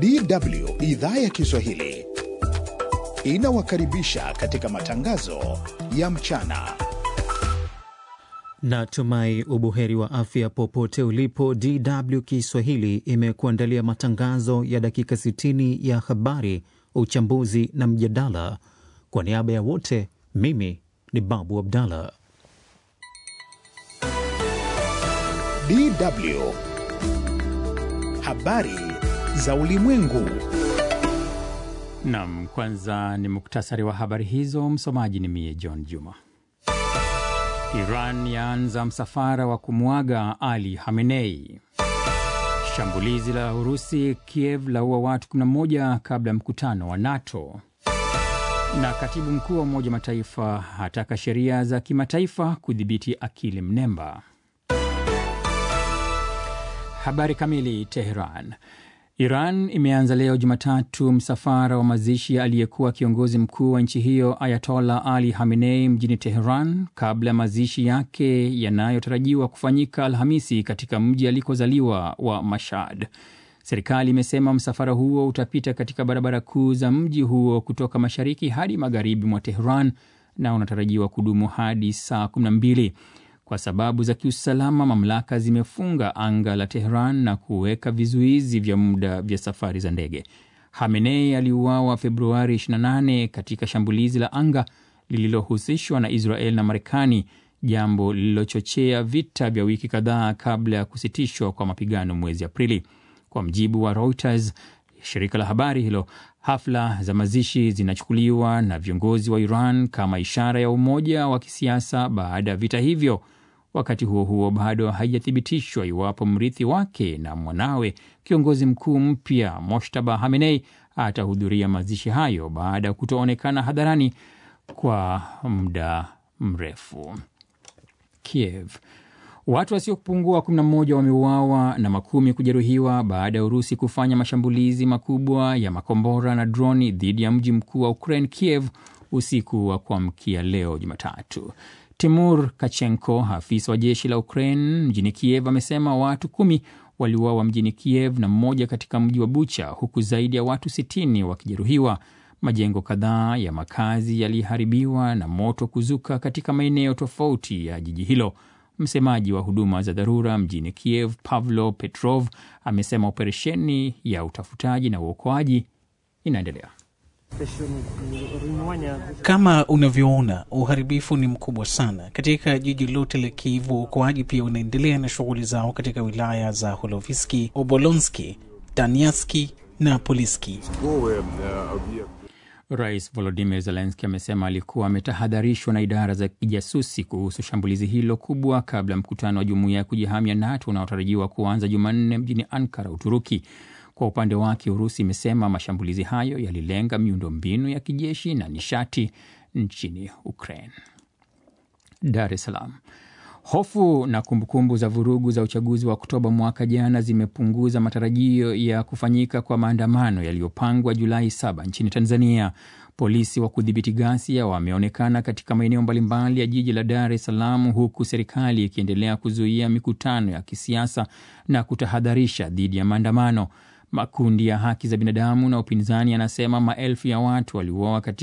DW idhaa ya Kiswahili inawakaribisha katika matangazo ya mchana. Natumai ubuheri wa afya popote ulipo. DW Kiswahili imekuandalia matangazo ya dakika 60 ya habari, uchambuzi na mjadala. Kwa niaba ya wote, mimi ni Babu Abdallah. DW habari za ulimwengu. Nam, kwanza ni muktasari wa habari hizo. Msomaji ni mie John Juma. Iran yaanza msafara wa kumwaga Ali Khamenei. Shambulizi la Urusi Kiev laua watu 11 kabla ya mkutano wa NATO. Na katibu mkuu wa Umoja wa Mataifa hataka sheria za kimataifa kudhibiti akili mnemba. Habari kamili. Teheran. Iran imeanza leo Jumatatu msafara wa mazishi ya aliyekuwa kiongozi mkuu wa nchi hiyo Ayatollah Ali Khamenei mjini Teheran kabla ya mazishi yake yanayotarajiwa kufanyika Alhamisi katika mji alikozaliwa wa Mashhad. Serikali imesema msafara huo utapita katika barabara kuu za mji huo kutoka mashariki hadi magharibi mwa Teheran na unatarajiwa kudumu hadi saa 12. Kwa sababu za kiusalama, mamlaka zimefunga anga la Tehran na kuweka vizuizi vya muda vya safari za ndege. Hamenei aliuawa Februari 28 katika shambulizi la anga lililohusishwa na Israel na Marekani, jambo lililochochea vita vya wiki kadhaa kabla ya kusitishwa kwa mapigano mwezi Aprili. Kwa mjibu wa Reuters, shirika la habari hilo, hafla za mazishi zinachukuliwa na viongozi wa Iran kama ishara ya umoja wa kisiasa baada ya vita hivyo. Wakati huo huo, bado haijathibitishwa iwapo mrithi wake na mwanawe kiongozi mkuu mpya Moshtaba Hamenei atahudhuria mazishi hayo baada ya kutoonekana hadharani kwa muda mrefu. Kiev. Watu wasiopungua 11 wameuawa na makumi kujeruhiwa baada ya Urusi kufanya mashambulizi makubwa ya makombora na droni dhidi ya mji mkuu wa Ukraine, Kiev, usiku wa kuamkia leo Jumatatu. Timur Kachenko, afisa wa jeshi la Ukraine mjini Kiev, amesema watu kumi waliuawa mjini Kiev na mmoja katika mji wa Bucha, huku zaidi ya watu 60 wakijeruhiwa. Majengo kadhaa ya makazi yaliharibiwa na moto kuzuka katika maeneo tofauti ya jiji hilo. Msemaji wa huduma za dharura mjini Kiev, Pavlo Petrov, amesema operesheni ya utafutaji na uokoaji inaendelea. Kama unavyoona, uharibifu ni mkubwa sana katika jiji lote la Kiev. Uokoaji pia unaendelea na shughuli zao katika wilaya za Holoviski, Obolonski, Daniaski na Poliski. Rais Volodimir Zelenski amesema alikuwa ametahadharishwa na idara za kijasusi kuhusu shambulizi hilo kubwa kabla ya mkutano wa jumuiya ya kujihamia NATO unaotarajiwa kuanza Jumanne mjini Ankara, Uturuki. Kwa upande wake, Urusi imesema mashambulizi hayo yalilenga miundombinu ya kijeshi na nishati nchini Ukraine. Dar es Salaam. Hofu na kumbukumbu za vurugu za uchaguzi wa Oktoba mwaka jana zimepunguza matarajio ya kufanyika kwa maandamano yaliyopangwa Julai 7 nchini Tanzania. Polisi wa kudhibiti ghasia wameonekana katika maeneo mbalimbali ya jiji la Dar es Salaam, huku serikali ikiendelea kuzuia mikutano ya kisiasa na kutahadharisha dhidi ya maandamano. Makundi ya haki za binadamu na upinzani yanasema maelfu ya watu waliuawa